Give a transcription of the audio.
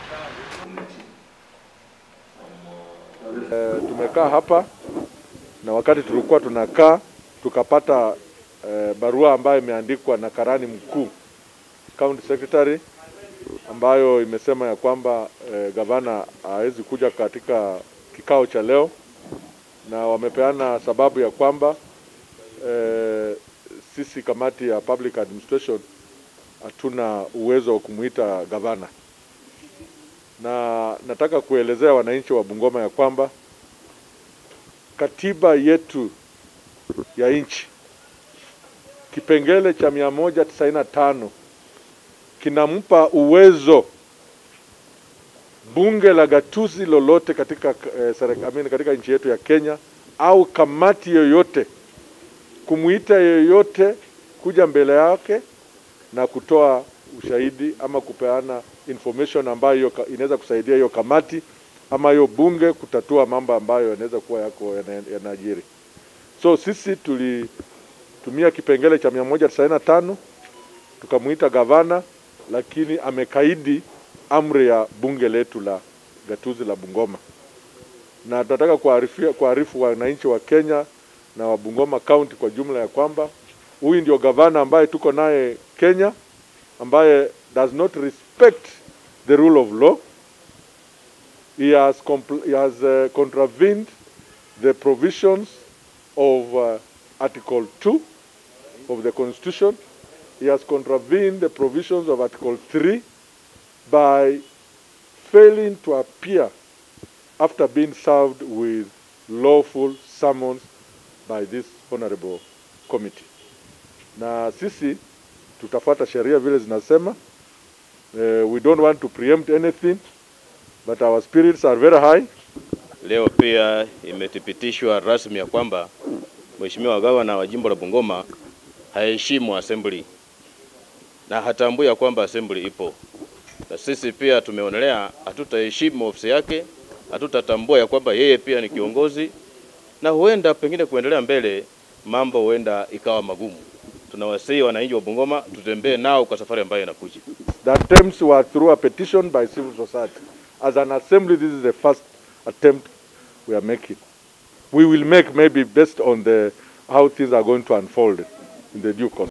E, tumekaa hapa na wakati tulikuwa tunakaa tukapata e, barua ambayo imeandikwa na karani mkuu county secretary ambayo imesema ya kwamba e, gavana hawezi kuja katika kikao cha leo, na wamepeana sababu ya kwamba e, sisi kamati ya public administration hatuna uwezo wa kumuita gavana, na nataka kuelezea wananchi wa Bungoma ya kwamba katiba yetu ya nchi kipengele cha mia moja tisaini na tano kinampa uwezo bunge la gatuzi lolote katika, eh, serikali, katika nchi yetu ya Kenya au kamati yoyote kumuita yoyote kuja mbele yake na kutoa ushahidi ama kupeana information ambayo inaweza kusaidia hiyo kamati ama hiyo bunge kutatua mambo ambayo yanaweza kuwa yako yanajiri. So sisi tulitumia kipengele cha mia moja tisaini na tano tukamuita gavana, lakini amekaidi amri ya bunge letu la gatuzi la Bungoma, na tunataka kuarifu wananchi wa Kenya na wa Bungoma County kwa jumla ya kwamba huyu ndio gavana ambaye tuko naye Kenya, ambaye does not respect the rule of law. He has, he has uh, contravened the provisions of uh, Article 2 of the Constitution. He has contravened the provisions of Article 3 by failing to appear after being served with lawful summons by this honorable committee. Na sisi tutafuata sheria vile zinasema. Uh, we don't want to preempt anything but our spirits are very high. Leo pia imethibitishwa rasmi ya kwamba Mheshimiwa Gavana wa Jimbo la Bungoma haheshimu assembly na hatambui ya kwamba assembly ipo, na sisi pia tumeonelea hatutaheshimu ofisi yake, hatutatambua ya kwamba yeye pia ni kiongozi, na huenda pengine kuendelea mbele mambo huenda ikawa magumu. Tunawasihi wananchi wa Bungoma tutembee nao kwa safari ambayo inakuja. The attempts were through a petition by civil society. As an assembly, this is the first attempt we are making. We will make maybe based on the how things are going to unfold in the due course.